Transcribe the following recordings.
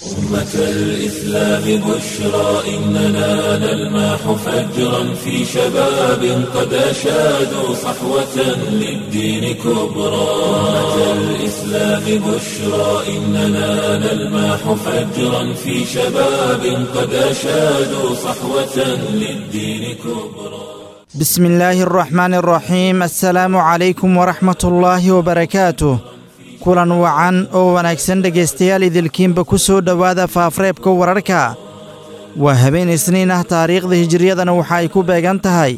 أمة الإسلام بشرى إننا نلمح فجرا في شباب قد أشادوا صحوة للدين كبرى أمة الإسلام بشرى إننا نلمح فجرا في شباب قد أشادوا صحوة للدين كبرى بسم الله الرحمن الرحيم السلaamu calaykum waraxmat ullaahi wabarakaatuh kulan wacan oo wanaagsan dhegaystayaal idilkiinba ku soo dhowaada faafreebka wararka waa habeen isniin ah taariikhda hijiriyadana waxa ay ku beegan tahay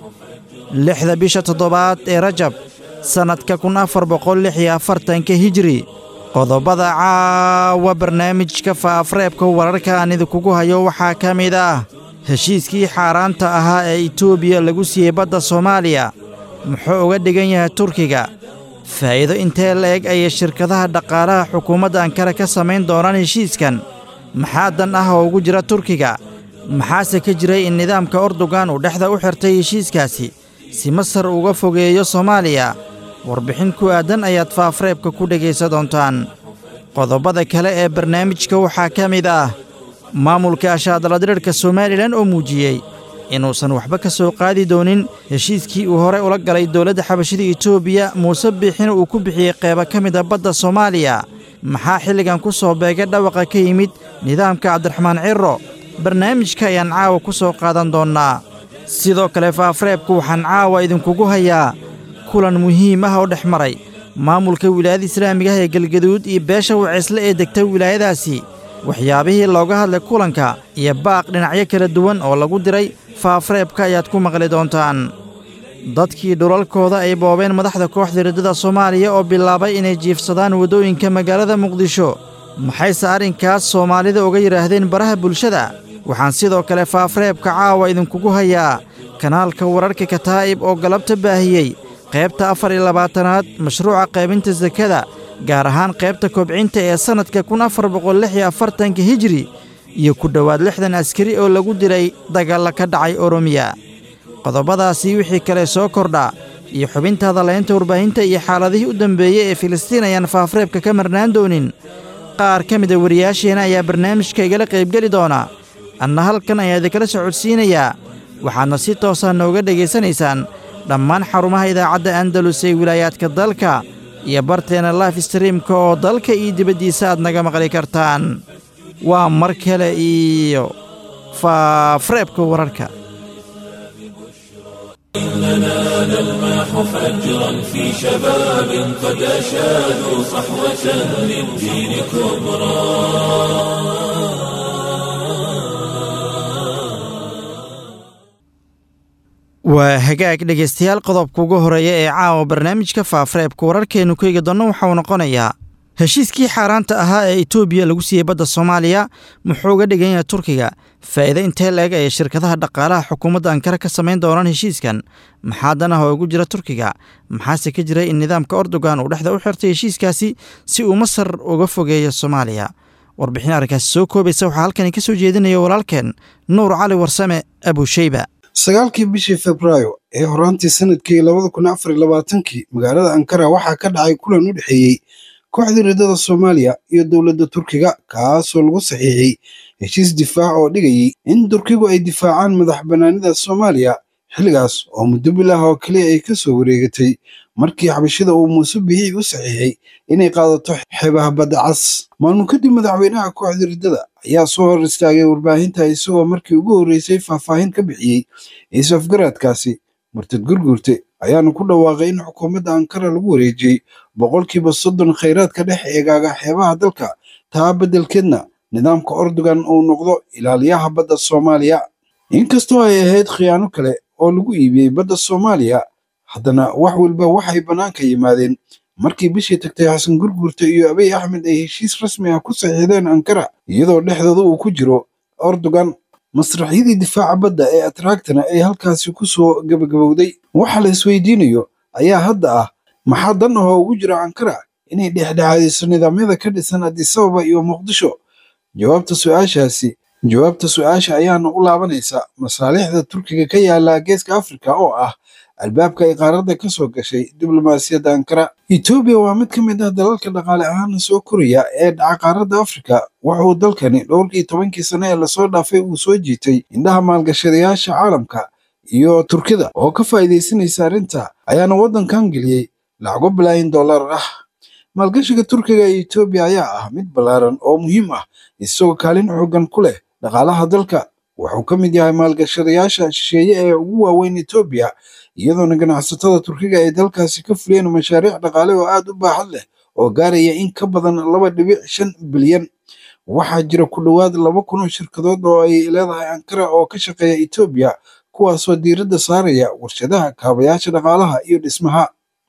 lixda bisha toddobaad ee rajab sannadka kun afar boqol lix iyo afartanka hijiri qodobada caawa barnaamijka faafreebka wararka aan idinkugu hayo waxaa ka mid ah heshiiskii xaaraanta ahaa ee itoobiya lagu siiyey badda soomaaliya muxuu uga dhigan yahay turkiga faa'iido intee la-eg ayay shirkadaha dhaqaalaha xukuumadda ankara ka samayn doonaan heshiiskan maxaa dan ah oo ugu jira turkiga maxaase ka jiray in nidaamka ordogan uu dhexda u xirtay heshiiskaasi si masar uga fogeeyo soomaaliya warbixin ku aadan ayaad faafreebka ku dhegaysa doontaan qodobada kale ee barnaamijka waxaa ka mid ah maamulka ashaadaladirirhka somalilan oo muujiyey inuusan waxba ka soo qaadi doonin heshiiskii uu horey ula galay dowladda xabashida etoobiya muuse biixina uu ku bixiyey qeybo ka mida badda soomaaliya maxaa xilligan ku soo beegay dhawaqa ka yimid nidaamka cabdiraxmaan ciro barnaamijka ayaan caawa ku soo qaadan doonnaa sidoo kale faafreebku waxaan caawa idinkugu hayaa kulan muhiim ah oo dhex maray maamulka wilaayada islaamiga ah ee galgaduud iyo beesha waceysle ee degta wilaayadaasi waxyaabihii looga hadlay kulanka iyo baaq dhinacyo kala duwan oo lagu diray faafreebka ayaad ku maqli doontaan dadkii dhulalkooda ay boobeen madaxda kooxda riddada soomaaliya oo bilaabay inay jiifsadaan waddooyinka magaalada muqdisho maxayse arrinkaas soomaalida uga yidhaahdeen baraha bulshada waxaan sidoo kale faafreebka caawa idinkugu hayaa kanaalka wararka kataa'ib oo galabta baahiyey qaybta afar iyo labaatanaad mashruuca qaybinta sakada gaar ahaan qaybta kobcinta ee sannadka kun afar boqol lix iyo afartanka hijiri iyo ku dhowaad lixdan askari oo lagu dilay dagaalla ka dhacay oromiya qodobadaasii wixii kale soo kordha iyo xubinta hadalaynta warbaahinta iyo xaaladihii u dambeeyey ee filistiin ayaan faafreebka ka marnaan doonin qaar ka mida wariyaasheenna ayaa barnaamijka igala qaybgeli doona anna halkan ayaa idinkala socodsiinayaa waxaadna si toosaa nooga dhegaysanaysaan dhammaan xarumaha idaacadda andalus ee wilaayaadka dalka iyo barteena life streamka oo dalka iyo dibaddiisa aad naga maqli kartaan waa mar kale iyo faafreebka wararka إننا نلمح فجرا في شباب قد أشادوا صحوة للدين كبرى waa hagaag dhegaystayaal qodobka ugu horeeya ee caawa barnaamijka faafreebka wararkeennu ku eegi doonno waxauu noqonayaa heshiiskii xaaraanta ahaa ee itoobiya lagu siiyey badda soomaaliya muxuu uga dhigan yahay turkiga faa'iido intee la-eg ayay shirkadaha dhaqaalaha xukuumadda ankara ka samayn doonaan heshiiskan maxaa dan ah oo ugu jira turkiga maxaase ka jira in nidaamka ordogan uu dhexda u xirtay heshiiskaasi si uu masar uga fogeeyo soomaaliya warbixin arrinkaasi soo koobaysa waxaa halkani ka soo jeedinaya walaalkeen nuur cali warsame abusheyba sagaalkii bishii febraayo ee horaantii sanadkii labada kun afar iyo labaatankii magaalada ankara waxaa ka dhacay kulan u dhexeeyey kooxdii riddada soomaaliya iyo dowladda turkiga kaasoo lagu saxiixay heshiis difaac oo dhigayay in turkigu ay difaacaan madax bannaanida soomaaliya xilligaas oo muddo bilah oo keliya ay ka soo wareegatay markii xabashida uu muuse bixii u saxiixay inay qaadato xeebaha badda cas maalmo kadib madaxweynaha kooxda riddada ayaa soo hor istaagay warbaahinta isagoo markii ugu horreysay faahfaahin ka bixiyey is-afgaraadkaasi murtad gurgurte ayaana ku dhawaaqay in xukuumadda ankara lagu wareejiyey boqolkiiba soddon khayraadka dhex eegaaga xeebaha dalka taa beddelkeedna nidaamka ordogan uu noqdo ilaaliyaha badda soomaaliya inkastoo ay ahayd khiyaano kale oo lagu iibiyey badda soomaaliya haddana wax walba waxay bannaanka yimaadeen markii bishii tagtay xasan gurgurta iyo abiy axmed ay heshiis rasmi ah ku saxiixdeen ankara iyadoo dhexdooda uu ku jiro ordogan masraxyadii difaaca badda ee atraagtana ay halkaasi ku soo gabagabowday waxa la isweydiinayo ayaa hadda ah maxaa dan ahoo ugu jira ankara inay dhexdhexaadiso nidaamyada ka dhisan adisababa iyo muqdisho jawaabta su-aashaasi jawaabta su-aasha ayaana u laabanaysa masaalixda turkiga ka yaala geeska afrika oo ah albaabka ay qaaradda ka soo gashay diblomaasiyadda ankara etoobiya waa mid ka mid ah dalalka dhaqaale ahaan soo koraya ee dhaca qaaradda afrika wuxuu dalkani dhowrkii tobankii sane ee lasoo dhaafay uu soo jiitay indhaha maalgashadayaasha caalamka iyo turkida oo ka faa'iidaysanaysa arrinta ayaana waddankan geliyey lacago bilaayin dollar ah maalgashiga turkiga ee etoobiya ayaa ah mid ballaaran oo muhiim ah isagoo kaalin xooggan ku leh dhaqaalaha dalka wuxuu ka mid yahay maalgashadayaasha shisheeye ee ugu waaweyn etoobiya iyadoona ganacsatada turkiga ay dalkaasi ka fuliyeen mashaariic dhaqaale oo aad u baaxad leh oo gaaraya in ka badan laba dhibic shan bilyan waxaa jira ku dhowaad laba kun oo shirkadood oo ay leedahay ankara oo ka shaqeeya etoobiya kuwaasoo diiradda saaraya warshadaha kaabayaasha dhaqaalaha iyo dhismaha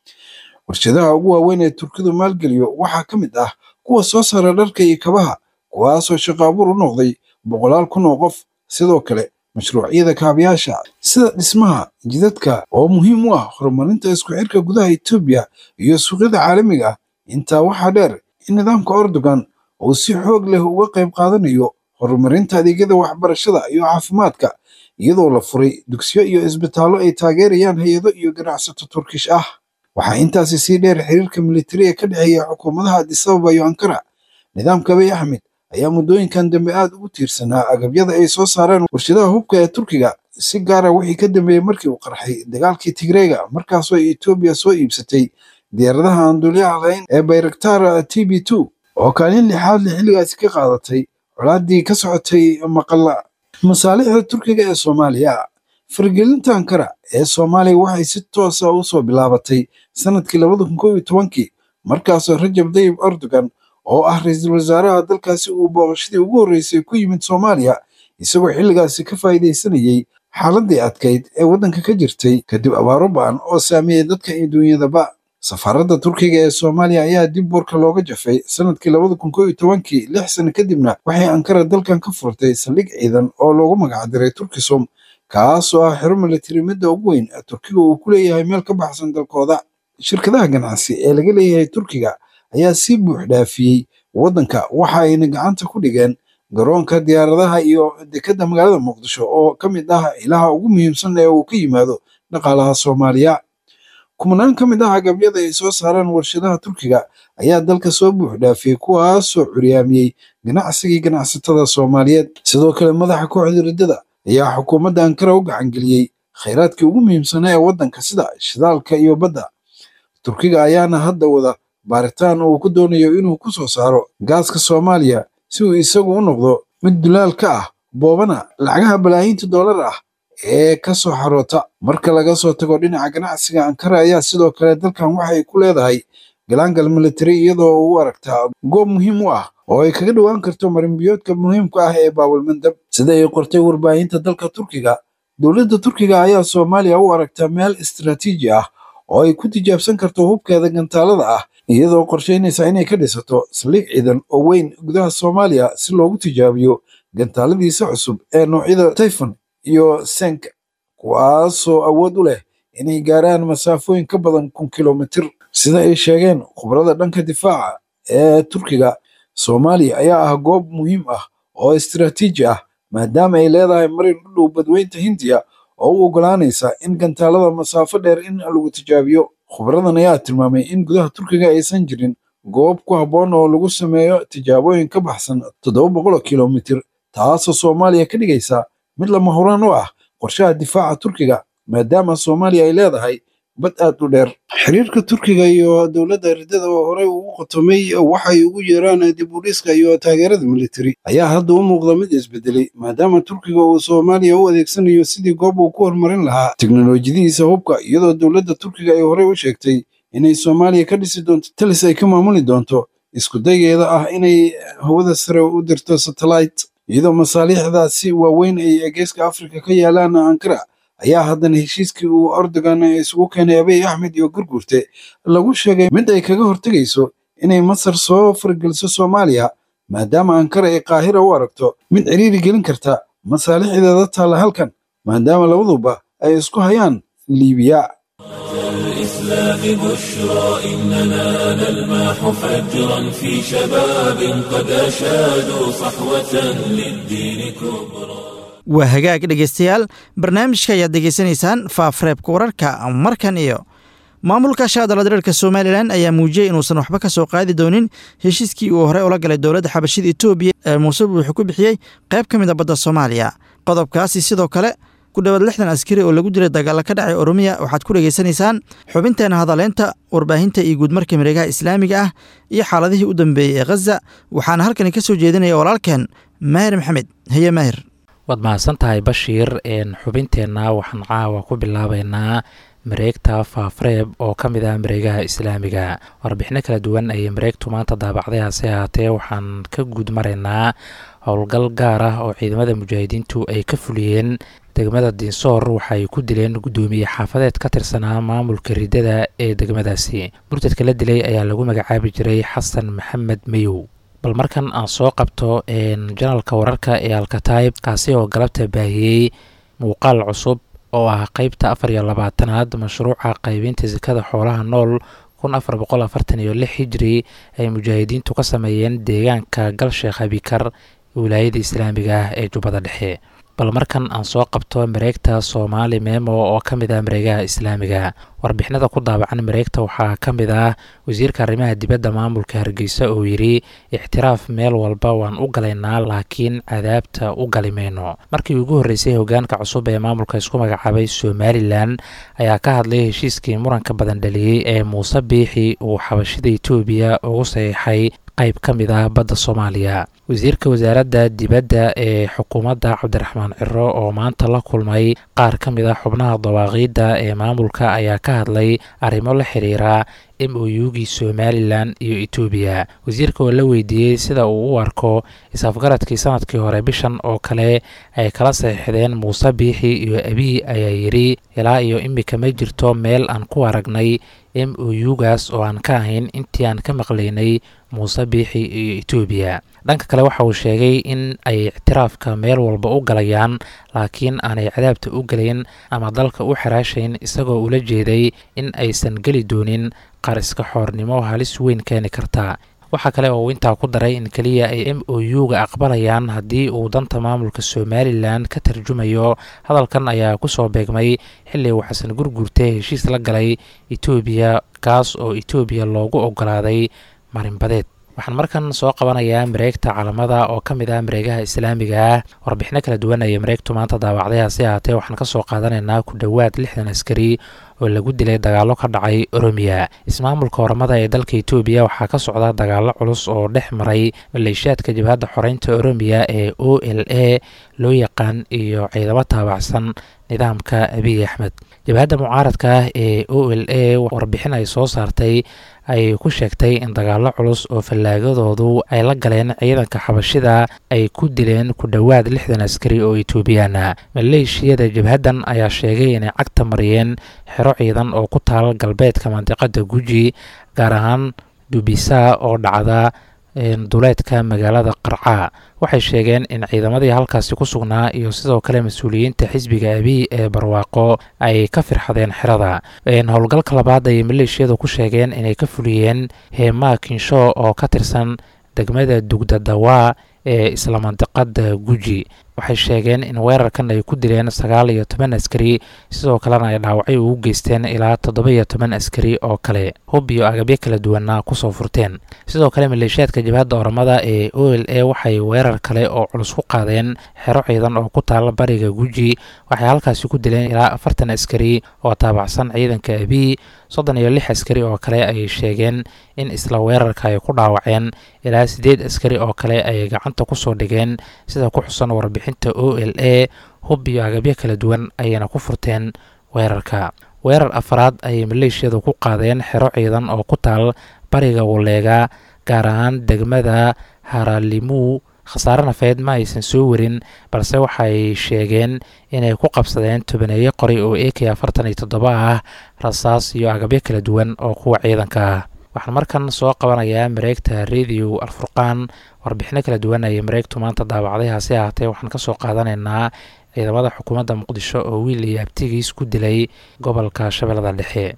warshadaha ugu waaweyn ee turkidu maalgeliyo waxaa ka mid ah kuwa soo saara dharka iyo kabaha kuwaasoo shaqo abuur u noqday boqolaal kun oo qof sidoo kale mashruucyada kaabayaasha sida dhismaha jidadka oo muhiim u ah horumarinta isku xirka gudaha etoobiya iyo suuqyada caalamiga ah intaa waxaa dheer in nidaamka erdogan uu si xoog leh uga qayb qaadanayo horumarinta adeegyada waxbarashada iyo caafimaadka iyadoo la furay dugsiyo iyo isbitaallo ay taageerayaan hay-ado iyo ganacsato turkish ah waxaa intaasi sii dheer xiriirka militariga ka dhexeeya xukuumadaha adisababa iyo ankara nidaamka abiy axmed ayaa muddooyinkan dambe aad ugu tiirsanaa agabyada ay soo saareen warshadaha hubka ee turkiga si gaara wixii ka dambeeyey markii uu qarxay dagaalkii tigreega markaasoo etoobiya soo iibsatay diyaaradaha aan duuliyaha lahayn ee bayraktar t b two oo kaalin lixaad le xilligaasi ka qaadatay colaaddii ka socotay maqalla masaalixda turkiga ee soomaaliya faragelinta ankara ee soomaaliya waxay si toosa u soo bilaabatay sanadkii labada kun kow iyo tobankii markaasoo rajab dayib erdogan oo ah ra-iisul wasaaraha dalkaasi uu booqashadii ugu horreysay ku yimid soomaaliya isagoo xilligaasi ka faa'iidaysanayey xaaladii adkayd ee waddanka ka jirtay kadib abaaro ba'an oo saameeyey dadka iyo duunyadaba safaaradda turkiga ee soomaaliya ayaa dib boorka looga jafay sanadkii labada kun kow iyo tobankii lix sano kadibna waxay ankara dalkan ka furtay saldhig ciidan oo loogu magacdiray turkisum kaasoo ah xero militari midda ugu weyn turkiga uu ku leeyahay meel ka baxsan dalkooda shirkadaha ganacsi ee laga leeyahay turkiga ayaa si buux dhaafiyey waddanka waxa ayna gacanta ku dhigeen garoonka diyaaradaha iyo dekedda magaalada muqdisho oo ka mid ah ilaha ugu muhiimsan ee uu ka yimaado dhaqaalaha soomaaliya kumanaan ka mid ah agabyada ay soo saaraan warshadaha turkiga ayaa dalka soo buux dhaafiyey kuwaasoo curyaamiyey ganacsigii ganacsatada soomaaliyeed sidoo kale madaxa kooxda riddada ayaa xukuumadda ankara u gacangeliyey khayraadkii ugu muhiimsanaa ee waddanka sida shidaalka iyo badda turkiga ayaana hadda wada baaritaan uu ku doonayo inuu ku soo saaro gaaska soomaaliya si uu isagu u noqdo mid dulaal ka ah boobana lacagaha balaayiinta dollar ah ee ka soo xaroota marka laga soo tago dhinaca ganacsiga ankara ayaa sidoo kale dalkan waxay ku leedahay galaangal militari iyadoo u aragtaa goob muhiim u ah oo ay kaga dhowaan karto marinbiyoodka muhiimka ah ee baabulmandab sida ay qortay warbaahinta dalka turkiga dowladda turkiga ayaa soomaaliya u aragtaa meel istaraatiiji ah oo ay ku tijaabsan karto hubkeeda gantaalada ah iyadoo qorsheynaysa inay ka dhisato saldhig ciidan oo weyn gudaha soomaaliya si loogu tijaabiyo gantaaladiisa cusub ee noocyada tayfon iyo senk kuwaasoo awood u leh inay gaaraan masaafooyin ka badan kun kilomitir sida ay sheegeen khubarada dhanka difaaca ee turkiga soomaaliya ayaa ah goob muhiim ah oo istaraatiiji ah maadaama ay leedahay marin u dhow badweynta hindiya oo u oggolaanaysa in gantaalada masaafo dheer in lagu tijaabiyo khubaradan ayaa tilmaamay in gudaha turkiga aysan jirin goob ku habboon oo lagu sameeyo tijaabooyin ka baxsan toddoba boqoloo kilomitir taasoo soomaaliya ka dhigaysa mid lama huraan u ah qorshaha difaaca turkiga maadaama soomaaliya ay leedahay bad aad u dheer xiriirka turkiga iyo dowladda riddada oo horey ugu qotomay waxay ugu yeeraan dib u dhiska iyo taageerada militari ayaa hadda u muuqda mid isbedelay maadaama turkiga uu soomaaliya u adeegsanayo sidii goob uu ku horumarin lahaa teknolojiyadiisa hubka iyadoo dowladda turkiga ay horey u sheegtay inay soomaaliya ka dhisi doonto talis ay ka maamuli doonto isku dayeeda ah inay hawada sare u dirto satellite iyadoo masaaliixdaasi waaweyn ay geeska afrika ka yaalaan ankara ayaa haddana heshiiskii uu erdogan isugu keenay abiy axmed iyo gurgurte lagu sheegay mid ay kaga hortegayso inay masar soo fargeliso soomaaliya maadaama ankara ay qaahira u aragto mid ciriiri gelin karta masaalixdeeda taalla halkan maadaama labaduba ay isku hayaan liibiya الإسلام بشرى إننا نلمح فجرا في شباب قد أشادوا صحوة للدين كبرى waa hagaag dhegaystayaal barnaamijka ayaad degeysanaysaan faafreebka wararka markan iyo maamulka shaadala dareerka somalilan ayaa muujiyey inuusan waxba ka soo qaadi doonin heshiiskii uu horey ula galay dowladda xabashida etoobiya ee muuse wuxuu ku bixiyey qayb ka mid a badda soomaaliya qodobkaasi sidoo kale ku dhowaad lixdan askari oo lagu dilay dagaalla ka dhacay oromiya waxaad ku dhegaysanaysaan xubinteena hadaleynta warbaahinta iyo guudmarka mareegaha islaamiga ah iyo xaaladihii u dambeeyey ee khaza waxaana halkani ka soo jeedinaya walaalkeen maahir maxamed heye maahir waad mahadsan tahay bashiir xubinteenna waxaan caawa ku bilaabaynaa mareegta faafreeb oo ka mid ah mareegaha islaamiga warbixino kala duwan ayay mareegtu maanta daabacday hase ahaatee waxaan ka guud maraynaa howlgal gaar ah oo ciidamada mujaahidiintu ay ka fuliyeen degmada dinsoor waxaay ku dileen guddoomiye xaafadeed ka tirsanaa maamulka ridada ee degmadaasi murtadka la dilay ayaa lagu magacaabi jiray xasan maxamed mayow bal markan aan soo qabto janalka wararka ee alkataib kaasi oo galabta baahiyey muuqaal cusub oo ah qeybta afar iyo labaatanaad mashruuca qaybinta sakada xoolaha nool kun afar boqol afartan iyo lix hijri ay mujaahidiintu ka sameeyeen deegaanka galsheekh abikar wilaayada islaamiga ah ee jubbada dhexe bal markan aan soo qabto mareegta soomaali memo oo ka mid ah mareegaha islaamiga warbixinada ku daabacan mareegta waxaa ka mid ah wasiirka arrimaha dibadda maamulka hargeysa oo yidhi ixtiraaf meel walba waan u galaynaa laakiin cadaabta u gali mayno markii ugu horreysay hogaanka cusub ee maamulka isku magacaabay somalilan ayaa ka hadlay heshiiskii muranka badan dhaliyey ee muuse biixi uu xabashida etoobiya ugu saxiixay qayb ka mid ah badda soomaaliya wasiirka wasaaradda dibadda ee xukuumadda cabdiraxmaan ciro oo maanta la kulmay qaar ka mid ah xubnaha dawaaqiidda ee maamulka ayaa ka hadlay arrimo la xiriira m o u-gii somalilan iyo etoobiya wasiirka oo la weydiiyey sida uu u arko is-afgaradkii sanadkii hore bishan oo kale ay kala saxiixdeen muuse biixi iyo abiy ayaa yidhi ilaa iyo imika ma jirto meel aan ku aragnay m o u-gaas oo aan ka ahayn intii aan ka maqlaynay muuse biixi iyo etoobiya dhanka kale waxa uu sheegay in ay ictiraafka meel walba u galayaan laakiin aanay cadaabta u gelayn ama dalka u xiraashayn isagoo ula jeeday in aysan geli doonin qaar iska xoornimo halis weyn keeni karta waxaa kale oo uu intaa ku daray in keliya ay m o u-ga aqbalayaan haddii uu danta maamulka somalilan ka tarjumayo hadalkan ayaa kusoo beegmay xilli uu xasan gurgurte heshiis la galay etoobiya kaas oo etoobiya loogu ogolaaday marinbadeed waxaan markan soo qabanayaa mareegta calamada oo ka mid ah mareegaha islaamiga ah warbixino kala duwan ayay mareegtu maanta daawacday hase ahaatee waxaan ka soo qaadanaynaa ku dhowaad lixdan askari oo lagu dilay dagaallo ka dhacay oromiya ismaamulka oramada ee dalka etoobiya waxaa ka socda dagaallo culus oo dhex maray maleeshiyaadka jabhadda xoreynta oromiya ee o l a loo yaqaan iyo ciidamo taabacsan nidaamka abiy axmed jabhadda mucaaradka ah ee o l a warbixin ay soo saartay ay ku sheegtay in dagaallo culus oo fallaagadoodu ay la galeen ciidanka xabashida ay ku dileen ku dhowaad lixdan askari oo etoobiyaana maleeshiyada jabhaddan ayaa sheegay inay cagta mariyeen xero ciidan oo ku taal galbeedka mandiqada guji gaar ahaan dubisa oo dhacda duleedka magaalada qarca waxay sheegeen in ciidamadii halkaasi ku sugnaa iyo sidoo kale mas-uuliyiinta xisbiga abiy ee barwaaqo ay ka firxadeen xerada howlgalka labaad ayay maleeshiyadu ku sheegeen inay ka fuliyeen heemaa kinsho oo ka tirsan degmada dugdadawa ee isla mandiqada guji waxay sheegeen in weerarkan ay ku dileen sagaal iyo toban askari sidoo kalena ay dhaawacyo ugu geysteen ilaa toddoba iyo toban askari oo kale hub iyo agabyo kala duwana kusoo furteen sidoo kale maleeshiyaadka jabhadda oramada ee o l a waxay weerar kale oo culus ku qaadeen xero ciidan oo ku taala bariga guji waxay halkaasi ku dileen ilaa afartan askari oo taabacsan ciidanka abiy soddon iyo lix askari oo kale ayay sheegeen in isla weerarka ay ku dhaawaceen ilaa siddeed askari oo kale ay gacanta kusoo dhigeen sida ku xusan warbixinta o l a hub iyo agabyo kala duwan ayayna ku furteen weerarka weerar afraad ayay maleeshiyadu ku qaadeen xero ciidan oo ku taal bariga waleega gaar ahaan degmada haralimu khasaare nafeed ma aysan soo warin balse waxay sheegeen inay ku qabsadeen tobaneeyo qoray oo a k afartan iyo toddoba ah rasaas iyo agabyo kala duwan oo kuwa ciidanka ah waxaan markan soo qabanayaa mareegta radio alfurqaan warbixino kala duwan ayay mareegtu maanta daawacday hase ahaatee waxaan kasoo qaadanaynaa ciidamada xukuumadda muqdisho oo wiil iyo abtigiis ku dilay gobolka shabeellada dhexe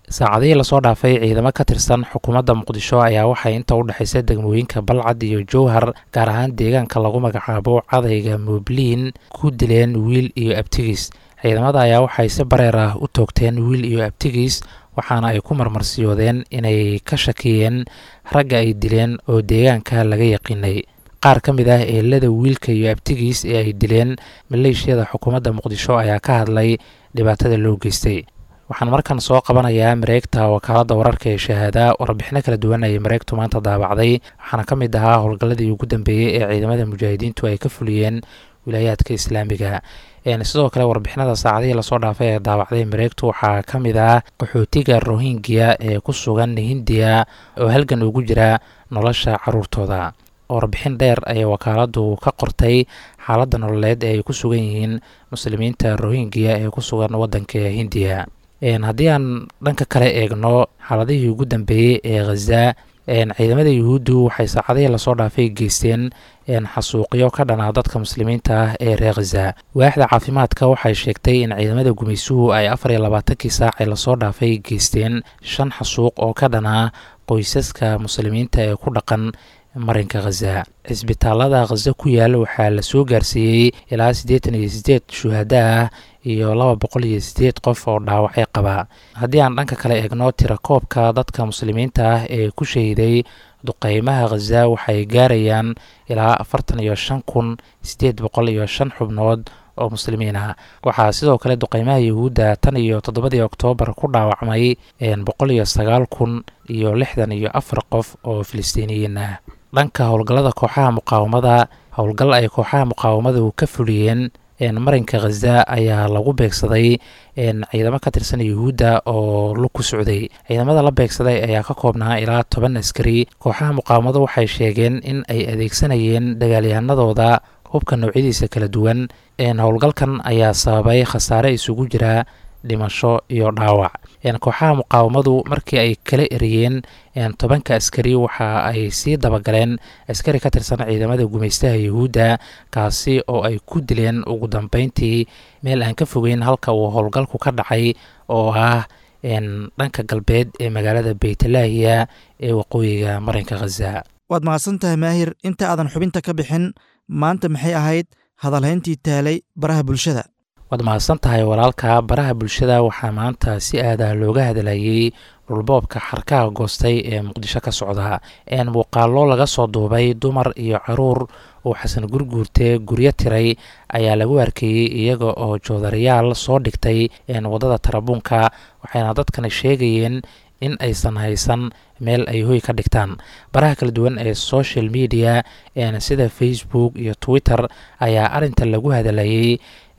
saacadihii lasoo dhaafay ciidamo ka tirsan xukuumadda muqdisho ayaa waxay inta u dhexaysa degmooyinka balcad iyo jowhar gaar ahaan deegaanka lagu magacaabo cadayga muubliin ku dileen wiil iyo abtigiis ciidamada ayaa waxay si bareer ah u toogteen wiil iyo abtigiis waxaana ay ku marmarsiyoodeen inay ka shakiyeen ragga ay dileen oo deegaanka laga yaqiinay qaar ka mid ah eelada wiilka iyo abtigiis ee ay dileen maleeshiyada xukuumadda muqdisho ayaa ka hadlay dhibaatada loo geystay waxaan markan soo qabanayaa mareegta wakaaladda wararka ee shahaada warbixino kala duwan ayay mareegtu maanta daabacday waxaana ka mid ahaa howlgalladii ugu dambeeyey ee ciidamada mujaahidiintu ay ka fuliyeen wilaayaadka islaamiga sidoo kale warbixinada saacadihii lasoo dhaafay ee daawacday mareegtu waxaa ka mid ah qaxootiga rohingya ee ku sugan hindiya oo halgan ugu jira nolosha caruurtooda warbixin dheer ayay wakaaladu ka qortay xaaladda nololeed ee ay ku sugan yihiin muslimiinta rohingya ee ku sugan wadanka hindiya haddii aan dhanka kale eegno xaaladihii ugu dambeeyey ee khaza ciidamada yuhuuddu waxay saacadihii lasoo dhaafay geysteen xasuuqyo ka dhanaa dadka muslimiinta ah ee reer khaza waaxda caafimaadka waxay sheegtay in ciidamada gumaysuhu ay afar iyo labaatankii saacee lasoo dhaafay geysteen shan xasuuq oo ka dhanaa qoysaska muslimiinta ee ku dhaqan marinka khaza cisbitaalada khaza ku yaal waxaa la soo gaarsiiyey ilaa siddeetan iyo siddeed shuhada ah iyo laba boqol iyo siddeed qof oo dhaawacay qaba haddii aan dhanka kale eegno tirakoobka dadka muslimiinta ah ee ku shahiday duqeymaha khaza waxay gaarayaan ilaa afartan iyo shan kun siddeed boqol iyo shan xubnood oo muslimiin ah waxaa sidoo kale duqeymaha yuhuudda tan iyo toddobadii oktoobar ku dhaawacmay boqol iyo sagaal kun iyo lixdan iyo afar qof oo filistiiniyiin ah dhanka howlgallada kooxaha muqaawamada howlgal ay kooxaha muqaawamadu ka fuliyeen marinka khaza ayaa lagu beegsaday ciidamo ka tirsan yuhuudda oo lug ku socday ciidamada la beegsaday ayaa ka koobnaa ilaa toban askari kooxaha muqaawamadu waxay sheegeen in ay adeegsanayeen dagaalyahanadooda hubka noocyadiisa kala duwan howlgalkan ayaa sababay khasaare isugu jira dhimasho iyo dhaawac kooxaha muqaawamadu markii ay kala eriyeen tobanka askari waxa ay sii dabagaleen askari ka tirsan ciidamada gumaystaha yuhuudda kaasi oo ay ku dileen ugu dambeyntii meel aan ka fogeyn halka uu howlgalku ka dhacay oo ah dhanka galbeed ee magaalada beytlaahiya ee waqooyiga marinka khaza waad mahadsan tahay maahir inta aadan xubinta ka bixin maanta maxay ahayd hadalhayntii taalay baraha bulshada waad mahadsan tahay walaalka baraha bulshada waxaa maanta si aada looga hadlayay dhulboobka xarkaha goostay ee muqdisho ka socda muuqaallo laga soo duubay dumar iyo caruur uu xasan gurguurte guryo tiray ayaa lagu arkeeyey iyaga oo joodarayaal soo dhigtay waddada tarabuunka waxayna dadkani sheegayeen in aysan haysan meel ay hoy ka dhigtaan baraha kala duwan ee social media sida facebook iyo twitter ayaa arinta lagu hadalayay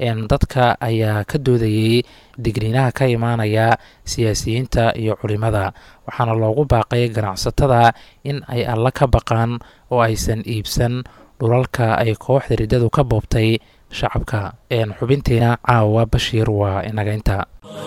dadka ayaa ka doodayey digniinaha ka imaanaya siyaasiyiinta iyo culimada waxaana loogu baaqay ganacsatada in ay alla ka baqaan oo aysan iibsan dhulalka ay kooxda riddadu ka boobtay shacabka xubinteena caawa bashiir waa inagaynta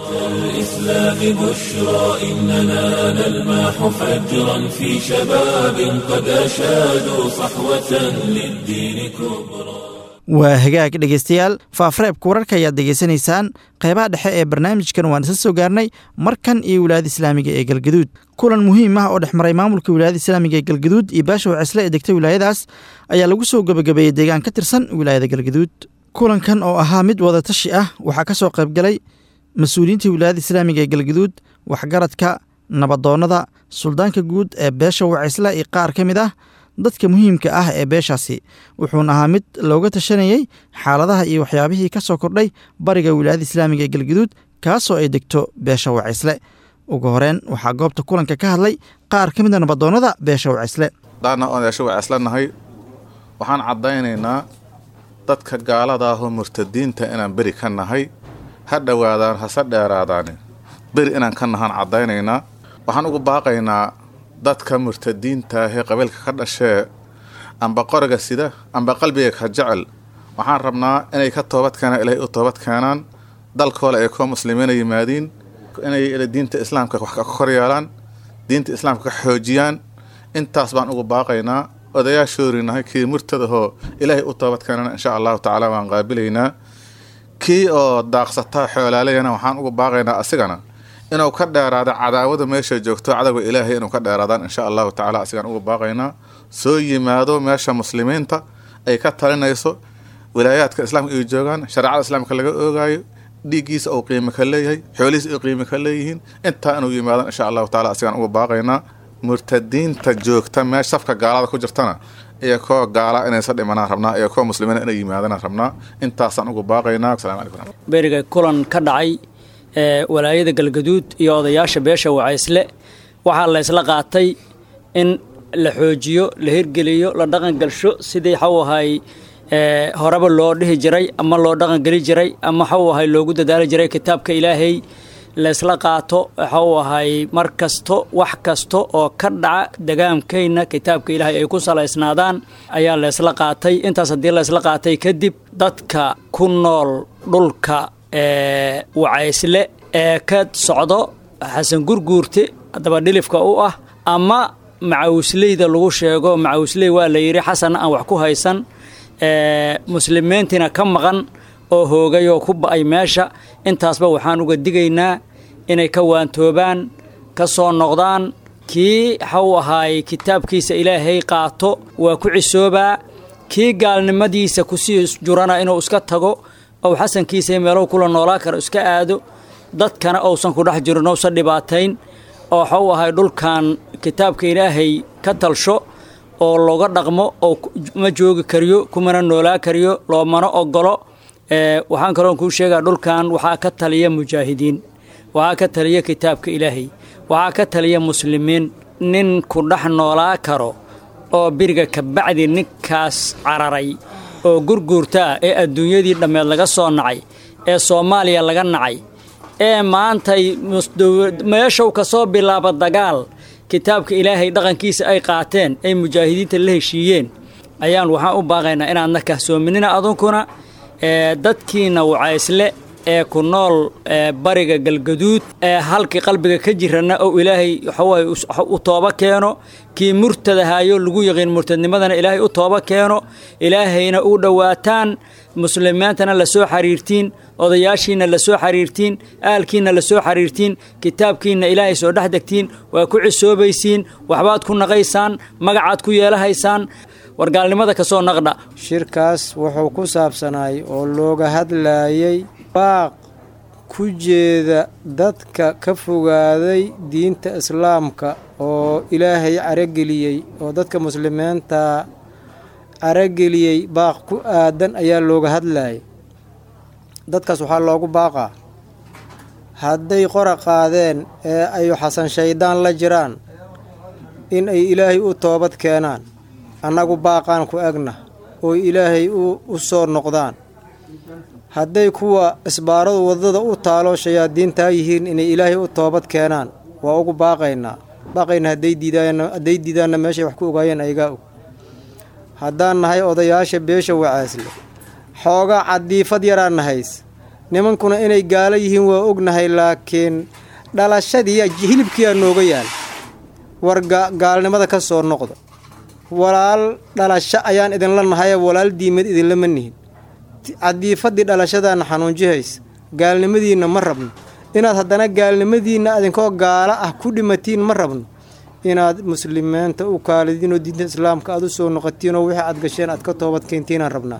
الإسلام بشرى إننا نلمح فجرا في شباب قد أشادوا صحوة للدين كبرى waa hagaag dhegeystayaal faafreebka wararka ayaad degeysanaysaan qeybaha dhexe ee barnaamijkan waan isa soo gaarnay markan iyo wilaayada islaamiga ee galgaduud kulan muhiim ah oo dhex maray maamulka wilaayada islaamiga ee galgaduud iyo baasha wacisle ee degta wilaayadaas ayaa lagu soo gebagabeeyey deegaan ka tirsan wilaayada galgaduud kulankan oo ahaa mid wadatashi ah waxaa ka soo qaybgalay mas-uuliyiinta wilaayada islaamiga ee galgaduud waxgaradka nabadoonnada suldaanka guud ee beesha wacisle iyo qaar ka mid ah dadka muhiimka ah ee beeshaasi wuxuuna ahaa mid looga tashanayey xaaladaha iyo waxyaabihii ka soo kordhay bariga wilaayada islaamiga ee galgaduud kaasoo ay degto beesha wacisle ugu horeen waxaa goobta kulanka ka hadlay qaar ka mida nabadoonnada beesha wacisle daana oon beesha wacisle nahay waxaan caddaynaynaa dadka gaalada ahoo murtadiinta inaan beri ka nahay ha dhowaadaan hase dheeraadaani beri inaan ka nahaan caddaynaynaa waxaan ugu baaqaynaa dadka murtadiinta ahee qabiilka ka dhashee amba qoriga sida amba qalbiga ka jecel waxaan rabnaa inay ka toobad keenaan ilaahay u toobad keenaan dalkooda ay koo muslimiina yimaadiin inay diinta islaamka wax ka kor yeelaan diinta islaamka ka xoojiyaan intaas baan ugu baaqaynaa odayaashoorinahay kii murtadahoo ilaahay u toobad keenana insha allahu tacaala waan qaabilaynaa kii oo daaqsataa xoolaalayana waxaan ugu baaqaynaa asigana inuu ka dheeraado cadaawada meesha joogto cadowga ilaahay inuu ka dheeraadaan insha allahu tacala asigaan uga baaqaynaa soo yimaado meesha muslimiinta ay ka talinayso wilaayaadka islaamka ay joogaan shareecada islaamka laga oogaayo dhiiggiisa uu qiimo ka leeyahay xoolihiisa ay qiimo ka leeyihiin intaa inuu yimaadaan insha allahu tacala asigaan uga baaqaynaa murtadiinta joogta meesha safka gaalada ku jirtana iyo koo gaala inaysa dhimanaan rabnaa iyo koo muslimiina inay yimaadaan rabnaa intaasaan uga baaqaynaa asalamu calaykum beriga kulan ka dhacay ee walaayada galgaduud iyo odayaasha beesha wacaysle waxaa la ysla qaatay in la xoojiyo la hirgeliyo la dhaqangalsho sidii xaw ahay ee horeba loo dhihi jiray ama loo dhaqangeli jiray ama xaw ahay loogu dadaali jiray kitaabka ilaahay laysla qaato waxau ahay mar kasto wax kasta oo ka dhaca degaamkayna kitaabka ilaahay ay ku salaysnaadaan ayaa laysla qaatay intaas haddii laysla qaatay kadib dadka ku nool dhulka ee wacaysle ee ka socdo xasan gurguurte haddaba dhilifka u ah ama macawisleyda lagu sheego macawisley waa la yidhi xasanna aan wax ku haysan ee muslimiintiina ka maqan oo hoogay oo ku ba'ay meesha intaasba waxaan uga digaynaa inay ka waantoobaan ka soo noqdaan kii xaw ahaay kitaabkiisa ilaahay qaato waa ku cisoobaa kii gaalnimadiisa kusii jurana inuu iska tago ou xasankiisa meelow kula noolaa karo iska aado dadkana ousan ku dhex jirin ousan dhibaatayn oo xaw ahay dhulkan kitaabka ilaahay ka talsho oo looga dhaqmo oo ma joogi kariyo kumana noolaa kariyo loomana ogolo waxaan kaloon kuu sheegaa dhulkan waxaa ka taliya mujaahidiin waxaa ka taliya kitaabka ilaahay waxaa ka taliya muslimiin nin ku dhex noolaa karo oo biriga kabacdi ninkaas cararay oo gurguurtaa ee adduunyadii dhammeed laga soo nacay ee soomaaliya laga nacay ee maantay meeshow ka soo bilaaba dagaal kitaabka ilaahay dhaqankiisa ay qaateen ay mujaahidiinta la heshiiyeen ayaan waxaan u baaqaynaa inaadna kahsoominina adunkuna ee dadkiina wacaysle ee ku nool bariga galgaduud ee halkii qalbiga ka jirana oo ilaahay waxawaay u tooba keeno kii murtadahaayo lagu yaqiin murtadnimadana ilaahay u tooba keeno ilaahayna u dhowaataan muslimiintana la soo xiriirtiin odayaashiina la soo xiriirtiin aalkiina la soo xiriirtiin kitaabkiina ilaahay soo dhex degtiin waa ku cisoobaysiin waxbaad ku naqaysaan magacaad ku yeelahaysaan wargaalnimada ka soo naqdha shirkaas wuxuu ku saabsanaay oo looga hadlaayay baaq ku jeeda dadka ka fogaaday diinta islaamka oo ilaahay carageliyey oo dadka muslimiinta carageliyey baaq ku aadan ayaa looga hadlaayay dadkaas waxaa loogu baaqaa hadday qora qaadeen ee ay xasan shaydaan la jiraan in ay ilaahay u toobad keenaan annagu baaqaan ku egna oo ilaahay u soo noqdaan hadday kuwa isbaaradu waddada u taalo shayaadiintaa yihiin inay ilaahay u toobad keenaan waa ugu baaqaynaa baaqayna hadday diidaanhadday diidaanna meeshay wax ku ogaayeen ayagaa og haddaan nahay odayaasha beesha wacaasle xoogaa cadiifad yaraan nahays nimankuna inay gaalo yihiin waa ognahay laakiin dhalashadii hilibkiyaa nooga yaal war gaalnimada ka soo noqda walaal dhalasho ayaan idinla nahaye walaal diimad idinlama nihin cadiifadii dhalashadaana xanuunjihaysa gaalnimadiinna ma rabno inaad haddana gaalnimadiinna adinkoo gaalo ah ku dhimatiin ma rabno inaad muslimiinta u kaalidiin oo diinta islaamka aad u soo noqotiin oo wixii aad gasheen aad ka toobad keentiin rabnaa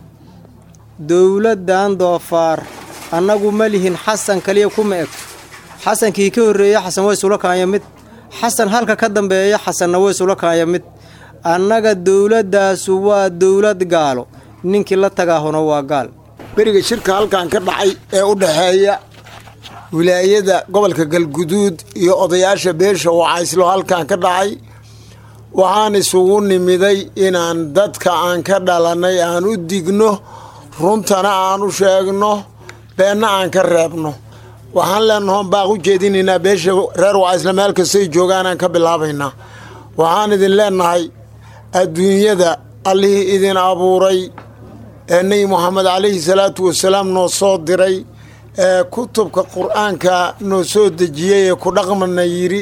dowladdan doofaar annagu ma lihin xasan kaliya kuma eg xasankii ka horreeya xasan way sula kaanya mid xasan halka ka dambeeya xasanna way sula kaanya mid annaga dowladdaasu waa dowlad gaalo ninkii la tagaahuna waa gaal beriga shirka halkan ka dhacay ee u dhexeeya wilaayada gobolka galguduud iyo odayaasha beesha wacayslo halkan ka dhacay waxaan isugu nimiday inaan dadka aan ka dhalannay aan u digno runtana aan u sheegno beenna aan ka reebno waxaan leenahoon baaq u jeedinaynaa beesha reer wacaysle meel kastay joogaanaan ka bilaabaynaa waxaan idin leenahay adduunyada allihii idin abuuray ee nebi moxamed calayhi salaatu wasalaam noo soo diray ee kutubka qur-aanka noo soo dejiyey ee ku dhaqmana yidhi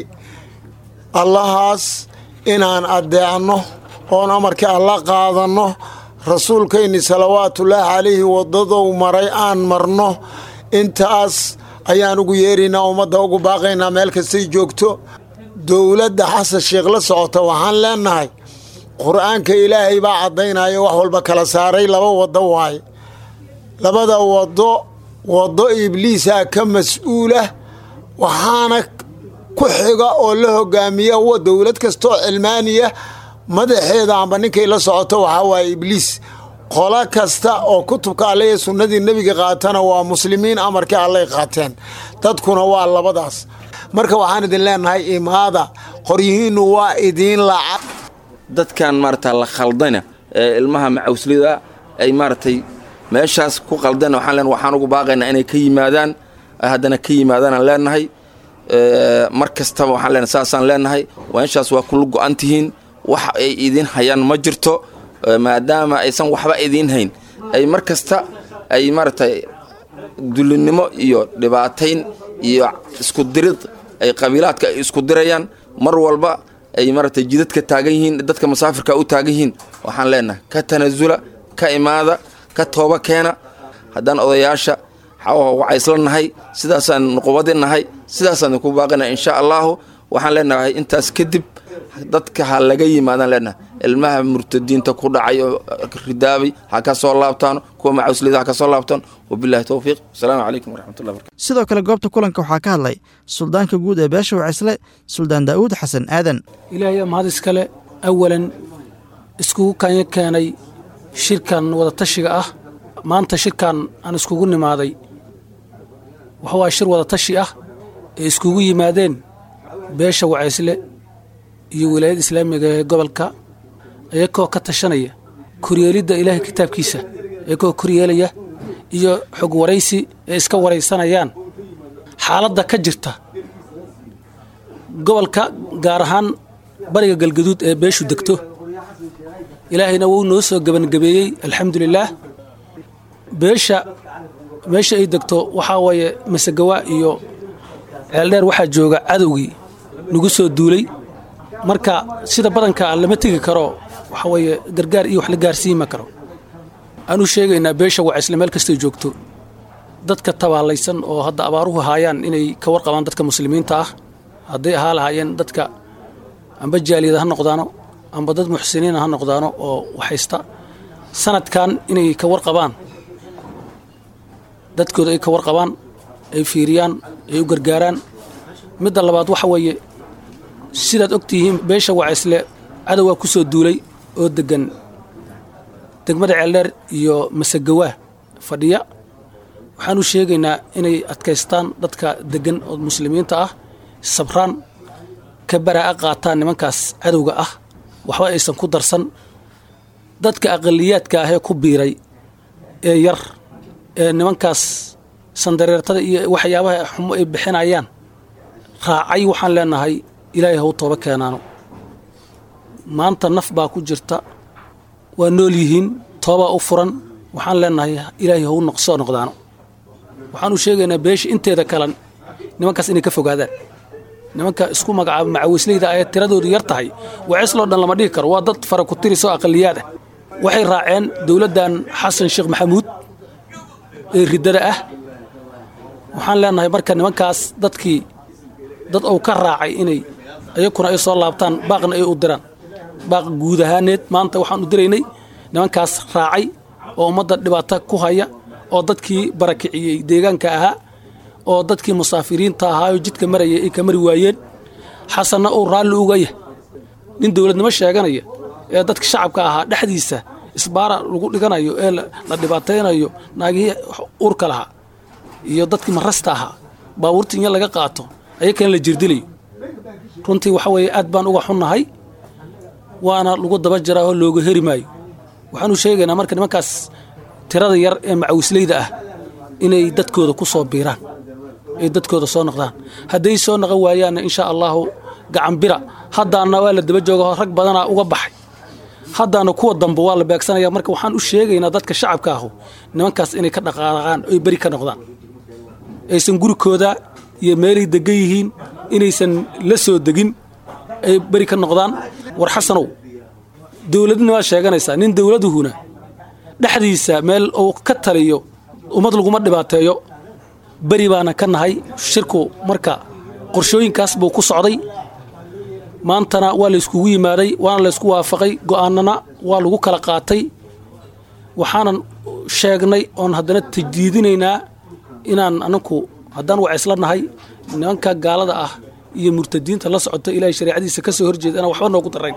allahaas inaan addeecno oon amarkii alla qaadanno rasuulkayni salawaatullaahi calayhi waddadou maray aan marno intaas ayaan ugu yeeraynaa ummadda ugu baaqaynaa meel kastay joogto dowladda xasan sheekh la socota waxaan leenahay qur-aanka ilaahay baa caddaynaya wax walba kala saaray laba waddo waaye labada waddo waddo ibliisaa ka mas-uulah waxaana ku xiga oo la hogaamiya dowlad kastaoo cilmaaniya madaxeeda amba ninkay la socoto waxaa waaye ibliis qolo kasta oo kutubka alle ee sunnadii nebiga qaatana waa muslimiin amarkii allay qaateen dadkuna waa labadaas marka waxaan idin leenahay imaada qoryihiinnu waa idiin lacag dadkan maarata la khaldana ee ilmaha macawslida ay maaragtay meeshaas ku qaldan waxaan leen waxaan ugu baaqaynaa inay ka yimaadaan haddana ka yimaadaanaan leenahay mar kastaba waxaan leenahay saasaan leenahay meeshaas waa kula go-an tihiin wax ay idiin hayaan ma jirto maadaama aysan waxba idiin hayn ay mar kasta ay maaragtay dulinimo iyo dhibaatayn iyo isku dirid ay qabiilaadka ay isku dirayaan mar walba ay maaragtay jidadka taagan yihiin dadka musaafirka u taagan yihiin waxaan leenahay ka tanasula ka imaada ka tooba keena haddaan odayaasha wacaysla nahay sidaasaan nuqubadi nahay sidaasaan ku baaqina insha allaahu waxaan leenahay intaas kadib dadka ha laga yimaadaan leenahay ilmaha murtadiinta ku dhacay oo ridaabay ha ka soo laabtaan kuwa macawslida ha ka soo laabtaan wabilahi towfiiq wasalaamu calaykum waraxmatullahi barkatu sidoo kale goobta kulanka waxaa ka hadlay suldaanka guud ee beesha wacisle suldaan daa'uud xasan aadan ilaahay mahad iskale awalan iskugu kanya keenay shirkan wadatashiga ah maanta shirkan aan iskugu nimaaday waxa waa shir wadatashi ah ee iskugu yimaadeen beesha wacaysle iyo wilaayada islaamiga ee gobolka iyagoo ka tashanaya koryeelidda ilaahay kitaabkiisa iyagoo koryeelaya iyo xog waraysi ee iska waraysanayaan xaaladda ka jirta gobolka gaar ahaan bariga galgaduud ee beeshu degto ilaahayna wuu noo soo gebangabeeyey alxamdulilaah beesha meesha ay degto waxaa waaye masegawa iyo ceeldheer waxaa jooga cadowgii nagu soo duulay marka sida badanka lama tegi karo waxa weeye gargaar iyo wax la gaarsiima karo aanu sheegaynaa beesha wacaysle meel kastay joogto dadka tabaalaysan oo hadda abaaruhu haayaan inay ka warqabaan dadka muslimiinta ah hadday ahaa lahaayeen dadka amba jaaliyada ha noqdaano amba dad muxsiniina ha noqdaano oo waxaysta sanadkan inay ka warqabaan dadkooda ay ka warqabaan ay fiiriyaan ay u gargaaraan midda labaad waxa weeye sidaad og tihiin beesha wacaysle cadowgaa ku soo duulay oo deggan degmada ceeldheer iyo masegawaa fadhiya waxaan u sheegaynaa inay adkaystaan dadka deggan oo muslimiinta ah sabraan ka baraa'a qaataan nimankaas cadowga ah waxba aysan ku darsan dadka aqaliyaadka ah ee ku biiray ee yar ee nimankaas sandareertada iyo waxyaabaha xumo ay bixinayaan raacay waxaan leenahay ilaahay haw tooba keenaano maanta naf baa ku jirta waa nool yihiin toobaa u furan waxaan leenahay ilaahay haw soo noqdaano waxaanu sheegaynaa beesha inteeda kalan nimankaas inay ka fogaadaan nimanka isku magacaaba macawisleyda ayee tiradoodu yar tahay wacesloo dhan lama dhigi karo waa dad fara ku tirisoo aqaliyaad ah waxay raaceen dowladdan xasan sheekh maxamuud ee riddada ah waxaan leenahay marka nimankaas dadkii dad uu ka raacay inay ayakuna ay soo laabtaan baaqna ay u diraan baaq guud ahaaneed maanta waxaan u diraynay nimankaas raacay oo ummadda dhibaato ku haya oo dadkii barakiciyey deegaanka ahaa oo dadkii musaafiriinta ahaayoo jidka maraya ay ka mari waayeen xasanna uu raalli uga yah nin dowladnimo sheeganaya ee dadka shacabka ahaa dhexdiisa isbaara lagu dhiganayo ee la dhibaataynayo naagihii uurka lahaa iyo dadkii marasta ahaa baabuurta inya laga qaato ayakana la jirdilayo runtii waxa weeye aad baan uga xunnahay waana lagu daba jiraa oo looga heri maayo waxaanu sheegaynaa marka nimankaas tirada yar ee macawisleyda ah inay dadkooda ku soo biiraan ay dadkooda soo noqdaan hadday soo noqon waayaanna insha allaahu gacanbira haddaana waa la daba jooga rag badanaa uga baxay haddaana kuwa dambe waa la beegsanaya marka waxaan u sheegaynaa dadka shacabka ahu nimankaas inay ka dhaqaaqaan oy beri ka noqdaan aysan gurikooda iyo meelay degan yihiin inaysan la soo degin ay beri ka noqdaan war xasanow dowladnimaad sheeganaysaa nin dowladuhuna dhexdiisa meel uu ka taliyo ummad laguma dhibaateeyo beri baana ka nahay shirku marka qorshooyinkaas buu ku socday maantana waa layskugu yimaaday waana laysku waafaqay go'aanana waa lagu kala qaatay waxaanan sheegnay oon haddana tajdiidinaynaa inaan anaku haddaan wacaysla nahay nimanka gaalada ah iyo murtadiinta la socota ilaahay shareecadiisa ka soo horjeeda inaan waxba noogu darayn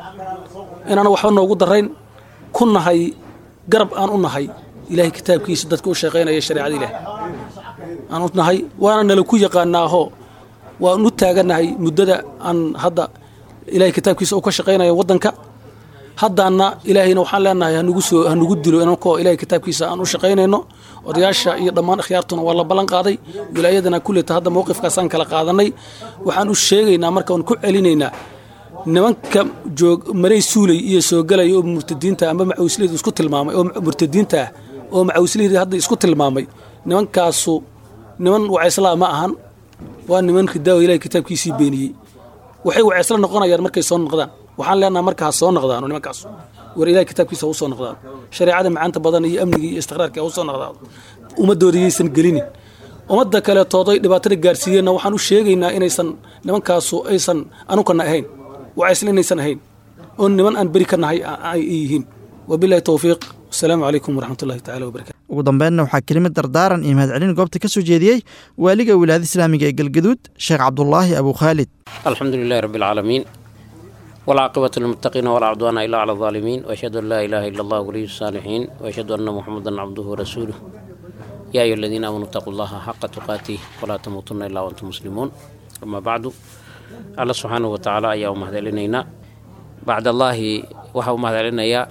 inaan waxba noogu darayn ku nahay garab aan u nahay ilaahay kitaabkiisa dadka u shaqaynaya shareecada ilaah aan u nahay waana nala ku yaqaanaaho waan u taaganahay muddada aan hadda ilaahay kitaabkiisa uu ka shaqaynayo waddanka haddaana ilaahayna waxaan leenahay hanugu soo hanugu dilo inankoo ilaahay kitaabkiisa aan u shaqaynayno odayaasha iyo dhammaan akhyaartuna waa la ballan qaaday wilaayadana kulleta hadda mowqifkaasaan kala qaadanay waxaan u sheegaynaa marka waan ku celinaynaa nimanka joog maray suulay iyo soo galaya oo murtadiinta ama macawsleyda isku tilmaamay oo murtadiinta ah oo macawsleyda hadda isku tilmaamay nimankaasu niman wacayslaa ma ahan waa niman ridaawo ilahay kitaabkiisii beeniyey waxay wacaysla noqonayaan markay soo noqdaan waxaan leenaha marka ha soo noqdaano nimankaas war ilahay kitaabkiisa ha u soo noqdaan shareecada macaanta badan iyo amnigii iyo istiqraarkii ha u soo noqdaan ummadooda yaysan gelinin ummadda kaleetooday dhibaatada gaarsiiyeenna waxaan u sheegaynaa inaysan nimankaasu aysan anukana ahayn wacaysla inaysan ahayn oo niman aan beri ka nahay ay yihiin wabilahi towfiiq asalaamu calaykum waraxmatullahi tacala wabarakatu ugu dambeynna waxaa kelimad dardaaran iyo mahadcelin goobta ka soo jeediyey waaliga wilaayada islaamiga ee galgaduud sheekh cabdulaahi abu khaalid alxamdu lilahi rabbi alcaalamiin walcaaqibatu lilmuttaqiina walaa cudwaana ilaa cala alظaalimiin waashhadu an laa ilaaha ila allah waliyu saalixiin waashhadu anna muxamadan cabduhu warasuuluh yaa ayuha aladiina aamanuu itaquu llaha xaqa tuqaatih walaa tamuutunna ilaa wantum muslimuun amaa bacdu alla subxaanahu wa tacaala ayaa u mahadcelinaynaa bacdallaahi waxaa u mahadcelinayaa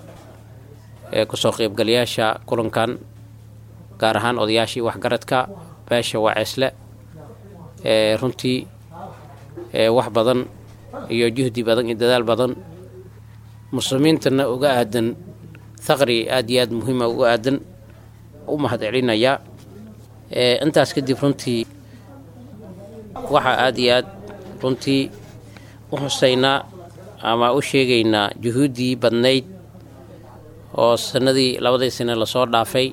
kusoo qaybgalayaasha kulankan gaar ahaan odayaashii waxgaradka beesha waceesle ee runtii wax badan iyo juhdi badan iyo dadaal badan muslimiintana uga aadan thaqri aad iyo aad muhiima uga aadan u mahad celinayaa intaas kadib runtii waxaa aad iyo aad runtii u xusaynaa ama u sheegaynaa juhuuddii badnayd oo sanadii labadii sane lasoo dhaafay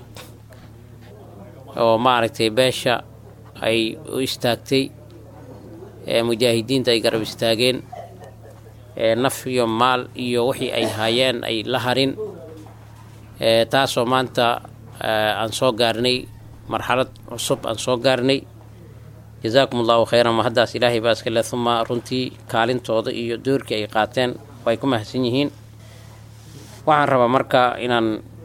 oo maaragtay beesha ay u istaagtay mujaahidiinta ay garab istaageen naf iyo maal iyo wixii ay haayeen ay la harin taasoo maanta aan soo gaarnay marxalad cusub aan soo gaarnay jazaakum allahu khayran ma haddaas ilaahay baa iskale uma runtii kaalintooda iyo doorkii ay qaateen way ku mahadsan yihiin waxaan rabaa marka inaan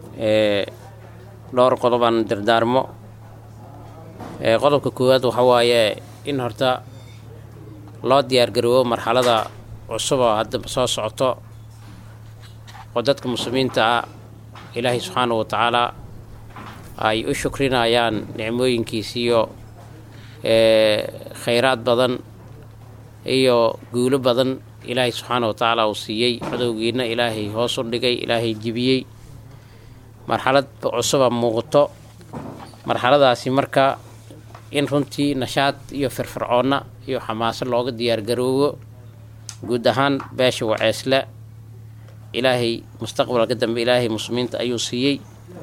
dhowr qodob aan dardaarmo qodobka koowaad waxa waaye in horta loo diyaargaroobo marxalada cusub oo hadda soo socoto oo dadka muslimiinta ah ilaahay subxaanahu wa tacaalaa ay u shukrinayaan nicmooyinkiisiiyo khayraad badan iyo guulo badan ilaahay subxaana wa tacaala uu siiyey cadowgiina ilaahay hoos u dhigay ilaahay jibiyey marxalad cusuba muuqato marxaladaasi marka in runtii nashaad iyo firfircoonna iyo xamaaso looga diyaargaroobo guud ahaan beesha waceesle ilaahay mustaqbalka dambe ilaahay muslimiinta ayuu siiyey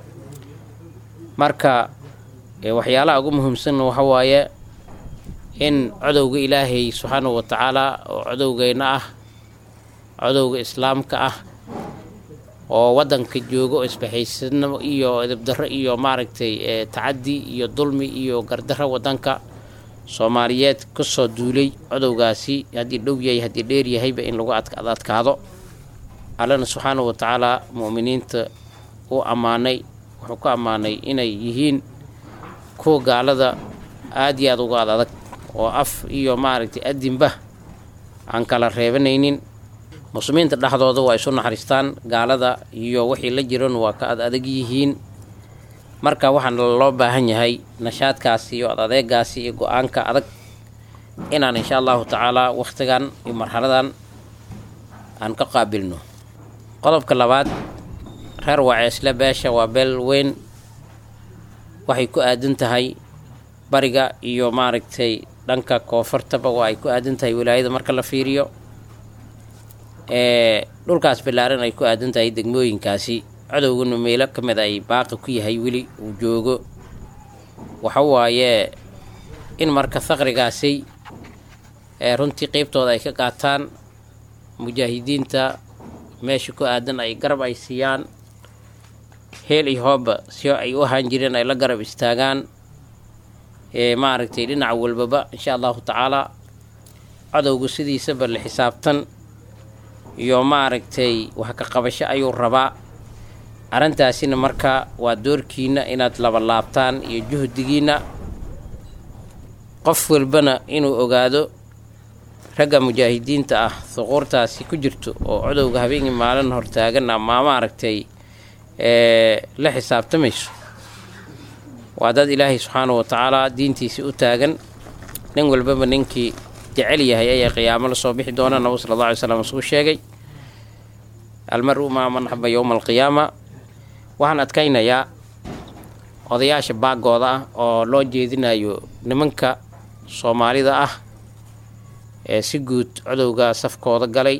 marka waxyaalaha ugu muhiimsanna waxa waaye in codowga ilaahay subxaanahu wa tacaalaa oo codowgeyna ah codowga islaamka ah oo waddanka joogo isbaxaysanimo iyo edabdarro iyo maaragtay tacaddi iyo dulmi iyo gardarro waddanka soomaaliyeed ka soo duulay codowgaasi haddii dhow yahay haddii dheer yahayba in lagu adkaado allana subxaanahu wa tacaalaa mu'miniinta uu ammaanay wuxuu ku ammaanay inay yihiin kuwa gaalada aad iyo aad uga ad adag oo af iyo maaragtay adinba aan kala reebanaynin muslimiinta dhexdooda waa isu naxariistaan gaalada iyo wixii la jiran waa ka ad adag yihiin marka waxaana loo baahan yahay nashaadkaasi iyo ad adeegaasi iyo go-aanka adag inaan insha allahu tacaalaa wakhtigan iyo marxaladan aan ka qaabilno qodobka labaad reer waceesle beesha waa beel weyn waxay ku aadan tahay bariga iyo maaragtay dhanka koonfurtaba waa ay ku aadan tahay wilaayada marka la fiiriyo ee dhulkaas ballaaran ay ku aadan tahay degmooyinkaasi cadowgana meelo ka mid ay baaqi ku yahay weli uu joogo waxa waaye in marka faqrigaasay ee runtii qeybtooda ay ka qaataan mujaahidiinta meesha ku aadan ay garab ay siiyaan heel iyo hooba si ay u ahaan jireen ay la garab istaagaan ee maaragtay dhinac walbaba insha allahu tacaalaa cadowgu sidiisaba la xisaabtan iyo maaragtay wax ka qabasho ayuu rabaa arrintaasina marka waa doorkiina inaad laba laabtaan iyo juhdigiina qof walbana inuu ogaado ragga mujaahidiinta ah suquurtaasi ku jirto oo codowga habeenkii maalin hortaagan ama maaragtay ee la xisaabtamayso waa dad ilaahay subxaanahu wa tacaala diintiisii u taagan nin walbaba ninkii jecel yahay ayaa qiyaamo la soo bixi doona nabigu sala alla alay slam isuu sheegay almar-u maa man axaba yowma alqiyaama waxaan adkaynayaa odayaasha baagooda ah oo loo jeedinayo nimanka soomaalida ah ee si guud codowga safkooda galay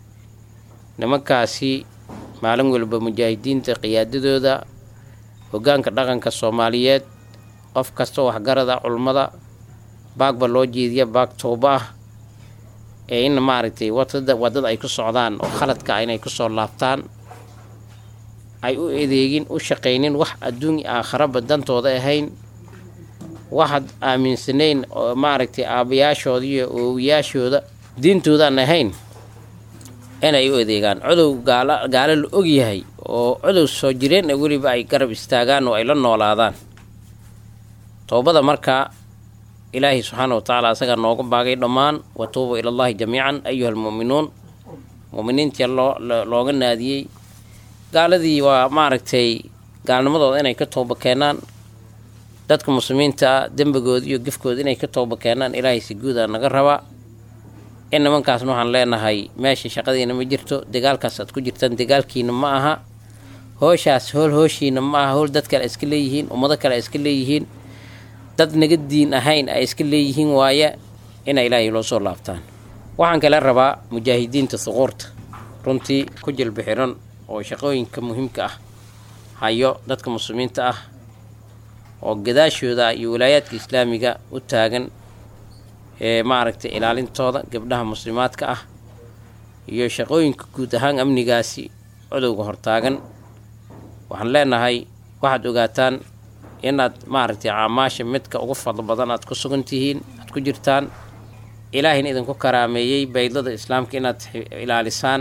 nimankaasi maalin walba mujaahidiinta qiyaadadooda hoggaanka dhaqanka soomaaliyeed qof kasta waxgarada culummada baagba loo jeediya baag tooba ah ee in maaragtay wadada waddada ay ku socdaan oo khaladka ah inay kusoo laabtaan ay u adeegin u shaqaynin wax adduun aakharaba dantooda ahayn waxaad aaminsanayn oo maaragtay aabbayaashooda iyo oowiyaashooda diintoodaan ahayn inay u adeegaan codow gaala gaalo la ogyahay oo codow soo jireen weliba ay garab istaagaan oo ay la noolaadaan toobada markaa ilaahay subxaana wa tacaala asagaa nooga baagay dhammaan wa tuubu ilallaahi jamiican ayuha almu'minuun mu'miniintii loo looga naadiyey gaaladii waa maaragtay gaalnimadooda inay ka tooba keenaan dadka muslimiinta dembigooda iyo gefkooda inay ka tooba keenaan ilaahay si guudaa naga rabaa in nimankaasna waxaan leenahay meesha shaqadiina ma jirto dagaalkaas aad ku jirtaan dagaalkiina ma aha hooshaas hool hooshiina ma aha hool dad kale ay iska leeyihiin ummado kale ay iska leeyihiin dad naga diin ahayn ay iska leeyihiin waaye ina ilaahay loo soo laabtaan waxaan kale rabaa mujaahidiinta suquurta runtii ku jilba xiran oo shaqooyinka muhiimka ah hayo dadka muslimiinta ah oo gadaashooda iyo walaayaadka islaamiga u taagan ee maaragtay ilaalintooda gabdhaha muslimaadka ah iyo shaqooyinka guud ahaan amnigaasi codowga hortaagan waxaan leenahay waxaad ogaataan inaad maaragtay caamaasha midka ugu fadlo badan aad ku sugan tihiin aad ku jirtaan ilaahayna idinku karaameeyey baydlada islaamka inaad ilaalisaan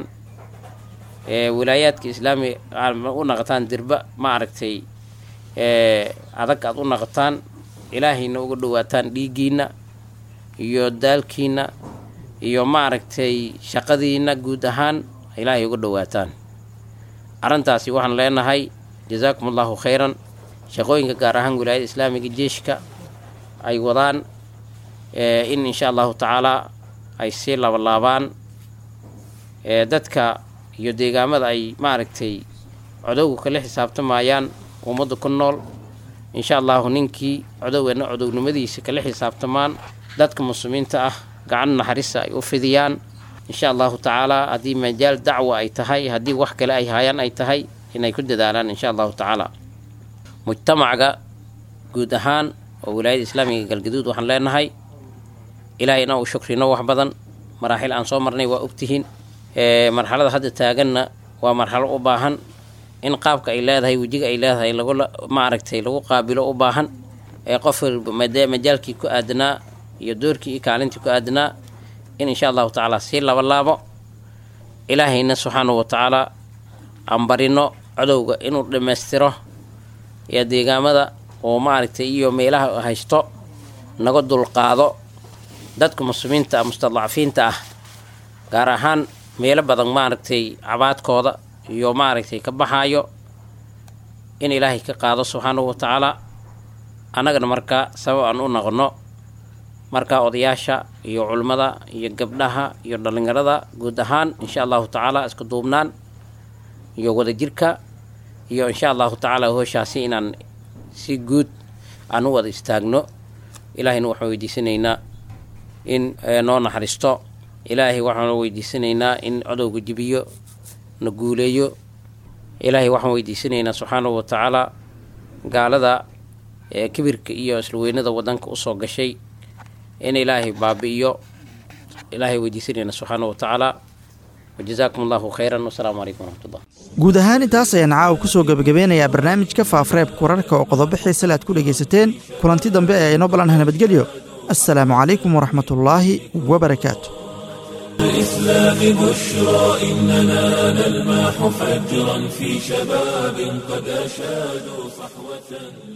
ee walaayaadka islaami u naqataan dirba maaragtay ee adag aad u naqataan ilaahayna uga dhowaataan dhiiggiinna iyo daalkiinna iyo maaragtay shaqadiinna guud ahaan ilaahay uga dhowaataan arrintaasi waxaan leenahay jasaakum allahu khayran shaqooyinka gaar ahaan wilaayada islaamiga jeeshka ay wadaan in insha allahu tacaalaa ay sii labalaabaan dadka iyo deegaamada ay maaragtay codowga kala xisaabtamayaan ummadda ku nool insha allahu ninkii codowgeena codownimadiisa kala xisaabtamaan dadka muslimiinta ah gacan naxariista ay u fidiyaan insha allahu tacaalaa haddii majaal dacwa ay tahay haddii wax kale ay hayaan ay tahay inay ku dadaalaan insha allahu tacaala mujtamacga guud ahaan oo wilaayada islaamiga galgaduud waxaan leenahay ilaahayna uu shukrino wax badan maraaxil aan soo marnay waa ogtihiin marxalada hadda taaganna waa marxalo u baahan in qaabka ay leedahay wejiga ay leedahay lagula maaragtay lagu qaabilo u baahan ee qof walba majaalkii ku aadanaa iyo doorkii iyo kaalintii ku aadanaa in insha allahu tacaala sii laba laabo ilaahayna subxaanahu wa tacaala aan barino codowga inuu dhammaystiro iyo deegaamada oo maaragtay iyo meelaha haysto naga dulqaado dadka muslimiinta ah mustadcafiinta ah gaar ahaan meelo badan maaragtay cabaadkooda iyo maaragtay ka baxaayo in ilaahay ka qaado subxaanahu wa tacaala annagana markaa sabab aan u noqonno markaa odayaasha iyo culimmada iyo gabdhaha iyo dhallinyarada guud ahaan insha allahu tacaala isku duubnaan iyo wadajirka iyo insha allahu tacaala hooshaasi inaan si guud aan u wada istaagno ilaahayna waxaan weydiisanaynaa in noo naxariisto ilaahay waxaan weydiisanaynaa in codowga jibiyo na guuleeyo ilaahay waxaan weydiisanaynaa subxaanahu wa tacaala gaalada ee kibirka iyo islaweynada wadanka usoo gashay in ilaahay baabi'iyo ilaahay weydiisanayna subxaana wa tacaala wajazaakum allahu khayran wasalaamu calaykum waraxmatullah guud ahaan intaas ayaan caawa ku soo gebagabeynayaa barnaamijka faafreebka wararka oo qodobo xiisale aad ku dhegaysateen kulanti dambe ee inoo ballanha nabadgelyo assalaamu calaykum waraxmatullaahi wabarakaatu الإسلام بشرى إننا نلمح فجرا في شباب قد أشادوا صحوة